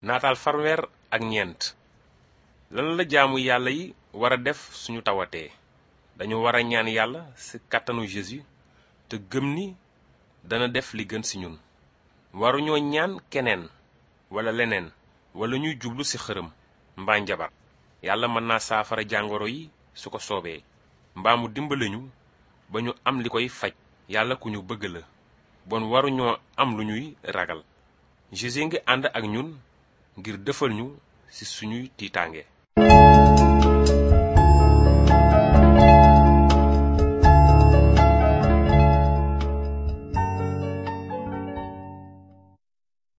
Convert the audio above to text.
naataal farweer ak ñeent lan la jaamu yàlla yi war a def suñu tawatee dañu war a ñaan yàlla ci kàttanu Jésus te gëm ni dana def li gën ci ñun waruñoo ñaan keneen walla leneen walla ñuy jublu ci xërëm mbaa njabar yàlla mën naa saafara jàngoro yi su ko soobee mbaa mu dimbali ñu ba ñu am li koy faj yàlla ku ñu bëgg la bon waruñoo am lu ñuy ragal Jésus ngi ànd ak ñun ngir defal ñu ci suñuy tiitaange